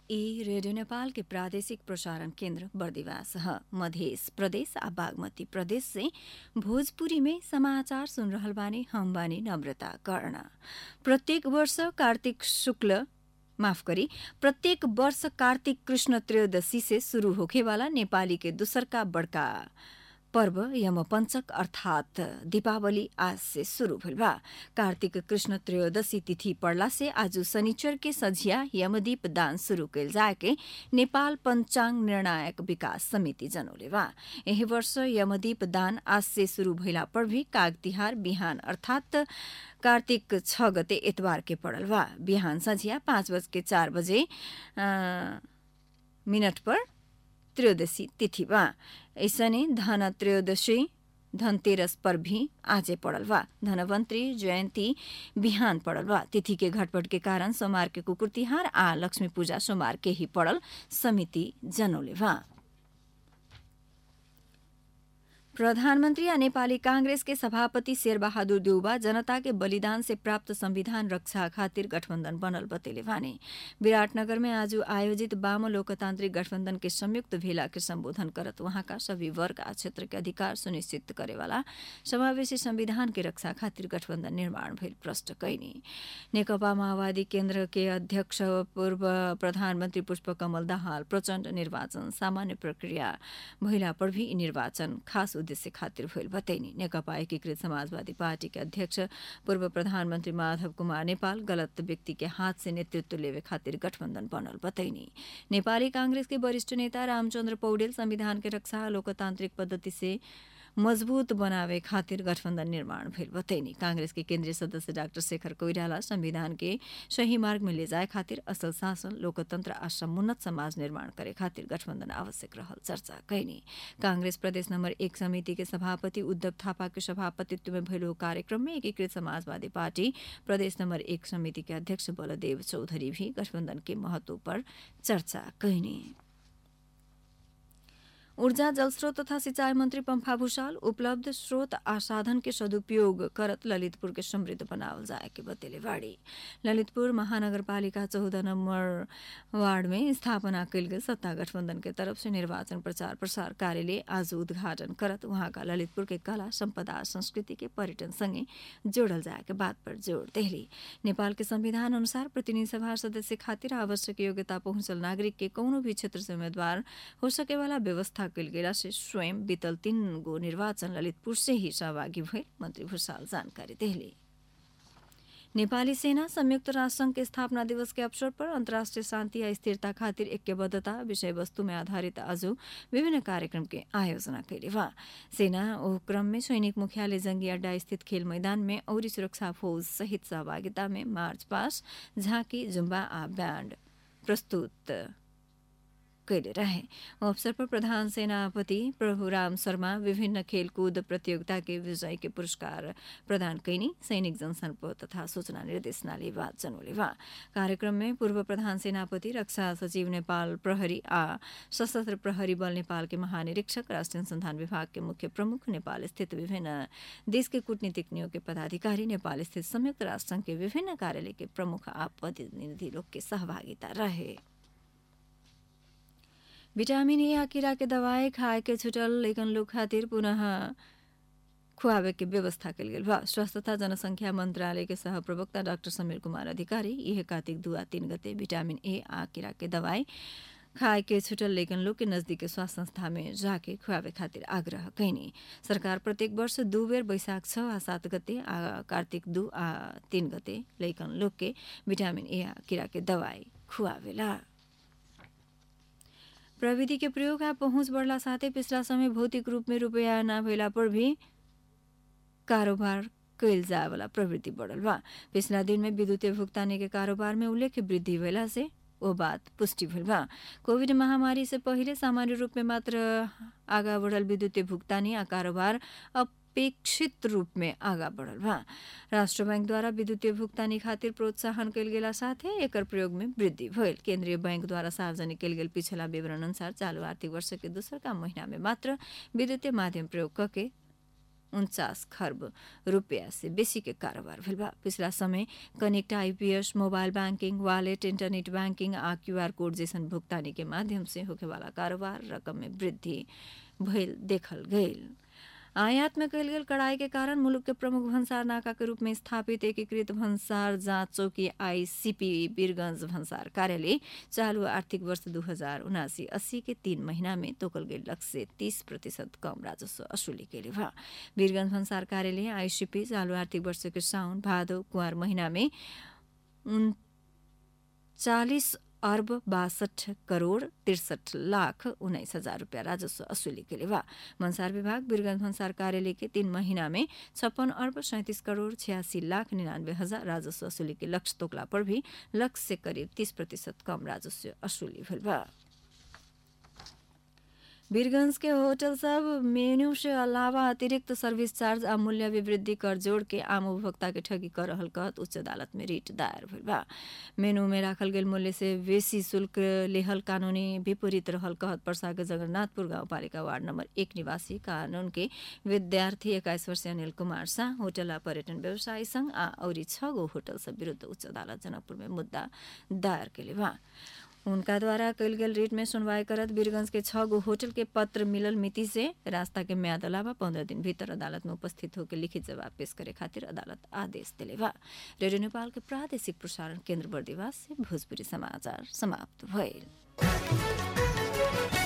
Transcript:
ई रेडियो नेपाल के प्रादेशिक प्रसारण केन्द्र बर्दिवास ह मध्य प्रदेश आ बागमती प्रदेश से भोजपुरी में समाचार सुन रहल बानी हम बानी नम्रता कर्ण प्रत्येक वर्ष कार्तिक शुक्ल माफ करी प्रत्येक वर्ष कार्तिक कृष्ण त्रयोदशी से शुरू होखेवाला नेपाली के दूसरका बड़का पर्व यमपञ्चक अर्थात दीपावली आज से शुरू भइल बा कार्तिक कृष्ण त्रयोदशी तिथि पड़ला से आज शनिचर के सझिया यमदीप दान शुरू कैल जाके नेपाल पंचांग निर्णायक विकास समिति जनौले बा यही वर्ष यमदीप दान आज से शुरू भइला पर भी काग तिहार बिहान अर्थात कार्तिक छ गते एतबार के पड़ल बा बिहान सझिया पाँच बज के चार बजे मिनट पर त्रयोदशी तिथि बा ऐसने धन त्रयोदशी धनतेरस पर भी आजे पड़ल बा धनवंतरी जयंती बिहान पड़ल बा तिथि के घटपट के कारण सोमवार के कुकुर तिहार आ लक्ष्मी पूजा सोमवार के ही पड़ल समिति जनौले बा प्रधानमन्त्री आ नेपाली कांग्रेस के सभापति शेरबहादुर देउबा जनता के बलिदान से प्राप्त संविधान रक्षा खातिर गठबन्धन बनल बतेले भने विराटनगर में आज आयोजित वाम लोकतान्त्रिक गठबन्धन के संयुक्त भेला के सम्बोधन करत वहाँका सभी वर्ग आ क्षेत्र के अधिकार सुनिश्चित करेवाला समावेशी संविधान के रक्षा खातिर गठबन्धन निर्माण भइल प्रष्ट कैनी नेकपा माओवादी केन्द्र के अध्यक्ष पूर्व प्रधानमन्त्री पुष्पकमल दाहाल प्रचण्ड निर्वाचन सामान्य प्रक्रिया भइला पर भी निर्वाचन खास उद्देश्य खातिर भइल बतैनी नेकपा एकीकृत समाजवादी पार्टी के अध्यक्ष पूर्व प्रधानमन्त्री माधव कुमार नेपाल गलत व्यक्ति के हाथ से नेतृत्व लेवे खातिर गठबन्धन बनल बतैनी नेपाली कांग्रेस के वरिष्ठ नेता रामचन्द्र पौडेल संविधान के रक्षा लोकतान्त्रिक पद्धति से मजबूत बनावे खातिर गठबन्धन निर्माण भइल बतैनी कांग्रेस के केन्द्रीय सदस्य डाक्टर शेखर कोइराला संविधान के सही मार्ग में ले जाए खातिर असल शासन लोकतन्त्र आ समुन्नत समाज निर्माण करे खातिर गठबन्धन आवश्यक रहल चर्चा कैनी कांग्रेस प्रदेश नम्बर एक समिति के सभापति उद्धव थापा के सभापतित्व में भइल कार्यक्रम में एकीकृत समाजवादी पार्टी प्रदेश नम्बर एक समिति के अध्यक्ष बलदेव चौधरी भी गठबन्धन के महत्व पर चर्चा कैनी ऊर्जा जलस्रोत तथा सिंचाई मंत्री पंफा भूषाल उपलब्ध स्रोत आ साधन के सदुपयोग करत ललितपुर के समृद्ध बनावल जाए के बतेले बाड़ी ललितपुर महानगरपालिका चौदह नंबर वार्ड में स्थापना कयल गेल सत्ता गठबन्धन के तरफ से निर्वाचन प्रचार प्रसार कार्यालय आज उद्घाटन करत वहाँका ललितपुर के कला संपदा संस्कृति के पर्यटन संगे जोड़ल जाए के बात पर जोड़ देहली नेपाल के संविधान अनुसार प्रतिनिधि सभा सदस्य खातिर आवश्यक योग्यता पहुंचल नागरिक के कौनो भी क्षेत्र से उम्मीदवार हो सके वाला व्यवस्था कल गेला से स्वयं बीतल तीन गो निर्वाचन ललितपुर से ही सहभागी भइल मंत्री भूषाल जानकारी देहली नेपाली सेना संयुक्त राष्ट्र संघ के स्थापना दिवस के अवसर पर अन्तर्राष्ट्रिय शान्ति या स्थिरता खातिर ऐक्यबद्धता विषय वस्तु में आधारित आज विभिन्न कार्यक्रम के आयोजना कैले बा सेना ओ क्रम में सैनिक मुख्यालय जंगी अड्डा स्थित खेल मैदान में औरी सुरक्षा फौज सहित सहभागिता में मार्च पास झाँकी जुम्बा आ बैंड प्रस्तुत कैले रहे अवसर पर प्रधान सेनापति प्रभुराम शर्मा विभिन्न खेलकूद प्रतियोगिता के विजय के पुरस्कार प्रदान कैनी सैनिक जनसम्पर्क तथा सूचना निर्देशनालय बात जनौले बा कार्यक्रम में पूर्व प्रधान सेनापति रक्षा सचिव नेपाल प्रहरी आ सशस्त्र प्रहरी बल नेपाल के महानिरीक्षक राष्ट्रिय अनुसंधान विभाग के मुख्य प्रमुख नेपाल स्थित विभिन्न देश के कूटनीतिक नियोग के पदाधिकारी नेपाल स्थित संयुक्त राष्ट्र संघ के विभिन्न कार्यालय के प्रमुख आ प्रतिनिधि लोग के सहभागिता रहे विटामिन ए आ कीड़ा के दवाई खाए के छुटल लेकिन लोग खातिर पुनः खुआवे के व्यवस्था कल गेल बा स्वास्थ्य तथा जनसंख्या मंत्रालय के सह प्रवक्ता डाक्टर समीर कुमार अधिकारी यह कार्तिक दू आ तीन गते विटामिन ए आ कीड़ा के दवाई खाए के छुटल लेकिन लोग के नजदीक के स्वास्थ्य संस्था में जाके खुआवे खातिर आग्रह कैनी सरकार प्रत्येक वर्ष दू बेर बैशाख छ आ सात गते आ कार्तिक दू आ तीन गते लेकिन लोग के विटामिन ए आ कीड़ा के दवाई खुआवेला प्रविधि के प्रयोग आ पहुँच बढ़ला साथै पिछला समय भौतिक रूप में रुपया न भइला पर भी कारोबार कैल जाए वाला प्रवृत्ति बढ़ल बा पिछला दिन में विद्युतीय भुगतानी के कारोबार में उल्लेख्य वृद्धि भइला से वो बात पुष्टि भइल बा कोविड महामारी से पहिले सामान्य रूप में मात्र आगा बढ़ल विद्युतीय भुगतानी आ कारोबार अब अपेक्षित रूप में आगा बढ़ल बा राष्ट्र बैंक द्वारा विद्युतीय भुगतानी खातिर प्रोत्साहन कयल गेला साथे एकर प्रयोग में वृद्धि भइल केंद्रीय बैंक द्वारा सार्वजनिक कयल गेल पिछला विवरण अनुसार चालू आर्थिक वर्ष के दोसर का महीना में मात्र विद्युतीय माध्यम प्रयोग कके उन्चास खर्ब रुपया से बेसी के कारोबार भेल बा पिछला समय connect IPS mobile banking wallet internet banking आ क्यूआर कोड जैसन भुगतानी के माध्यम से होखे वाला कारोबार रकम में वृद्धि भइल देखल गईल आयात में कयल गेल कड़ाई के कारण मुल्क के प्रमुख भंसार नाका के रूप में स्थापित एकीकृत भंसार जांच चौकी आईसीपी वीरगंज भंसार कार्यालय चालू आर्थिक वर्ष दू हजार उनासी अस्सी के तीन महीना में तोकल गई लक्ष्य से तीस प्रतिशत कम राजस्व असुली के लिए वीरगंज भंसार कार्यालय आईसीपी चालू आर्थिक वर्ष के साउन भादो कुंवर महीना में उनचालीस अर्ब बासठ करोड़ तिरसठ लाख उन्नाइस हजार रुपया राजस्व असुली के लिए भन्सार विभाग वीरगंज भन्सार कार्यालय के तीन महीना में छप्पन अर्ब सैंतीस करोड़ छियासी लाख निन्यानवे हजार राजस्व असुली के लक्ष्य तोकला पर भी लक्ष्य से करीब तीस प्रतिशत कम राजस्व असुली भेल बा वीरगंज के होटल सब मेन्यू से अलावा अतिरिक्त सर्विस चार्ज आ मूल्य विवृद्धि कर जोड़ के आम उपभोक्ता के ठगी कर रहल कहत उच्च अदालत में रिट दायर भेल बा मेनू में राखल गेल मूल्य से बेसी शुल्क लेहल कानूनी विपरीत रहल कहत परसा के जगन्नाथपुर गाउँपालिका वार्ड नंबर एक निवासी कानून के विद्यार्थी एक्काइस वर्षीय अनिल कुमार शाह होटल आ पर्यटन व्यवसायी संघ आ औरी छ गो होटल सब विरुद्ध उच्च अदालत जनकपुर में मुद्दा दायर केले बा उनका द्वारा कयल गेल रिट में सुनवाई करत वीरगंज के छह गो होटल के पत्र मिलल मिति से रास्ता के म्याद अलावा पंद्रह दिन भीतर अदालत में उपस्थित होकर लिखित जवाब पेश करे खातिर अदालत आदेश दिले बा रेडियो नेपाल के प्रादेशिक प्रसारण केन्द्र बर्दिवास से भोजपुरी समाचार समाप्त भइल